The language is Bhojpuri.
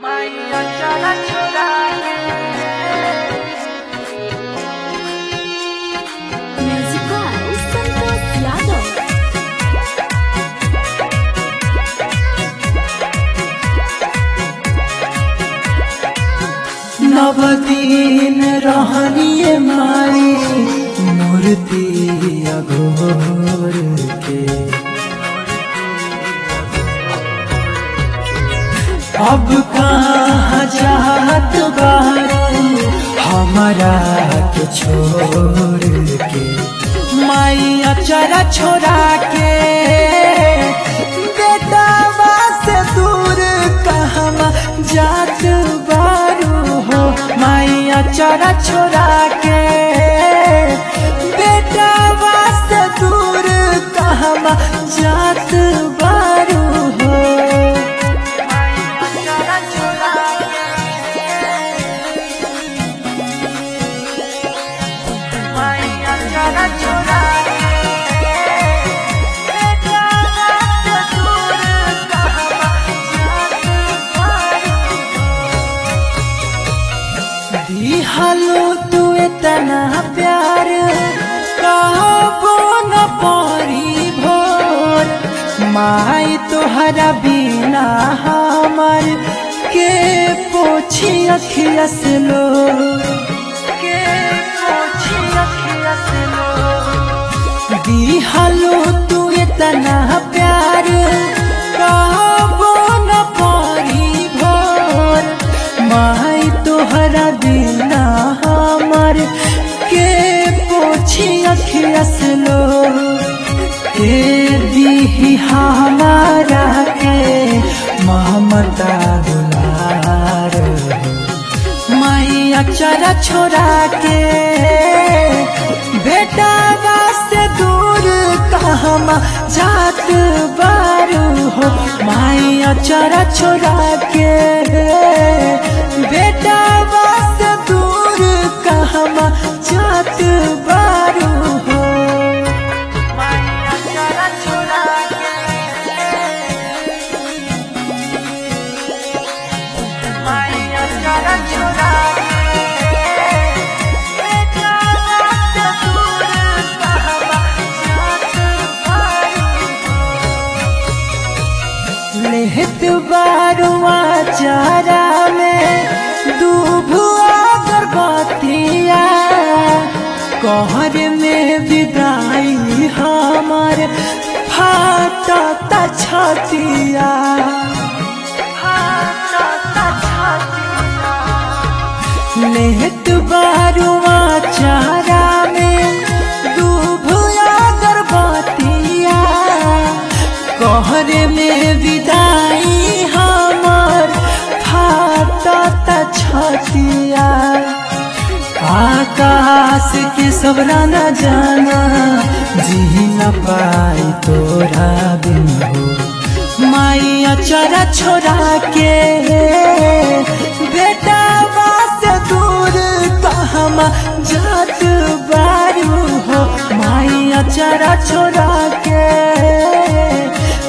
मैया चला चुरा Musical Santos Yadav. नवदीन रहनिए माई मूर्ति अघोर के अब कहाँ जात बारू हमारा के छोड़ के माई अचरा छोड़ा के बेटावा से दूर कहवा जात बारू हो माई अचरा छोड़ा के बेटावा से दूर कहवा जात बारू हो चला चुरा मैया चला चुरा बेटा रात दूर कहवा जात दिहलो तू इतना प्यार कहबो न पारी भोर माई तोहरा बिना हमर के पोछी अखिया से लो के पोछी अखिया से लो दिहलो तू इतना प्यार कहबो न पारी भोर माई तोहरा बिना हमर के पोछी अखिया से लो के दीही हमारा के ममता दुलार मैया चरा छोड़ा के बेटा से दूर कहमा जात बारू हो मैया चरा छोड़ा के बेटा से दूर कहमा जात बारू हो मैया चला चुरा मैया चला चुरा बेटा रात दूर कहवा जात लेहत बारुआ चारा में दूभुआ गर्भवतिया कहर में विदाई हमार फाटता छतिया लेहत बारुआ चारा में दूभुआ गर्भवतिया कहर में विदाई हमार फाटता छतिया आकाश के सबरा न जाना जी न पाई तोरा बिन हो माई अचरा छोड़ा के बेटा बात दूर कहमा जात बारू हो माई अचरा छोड़ा के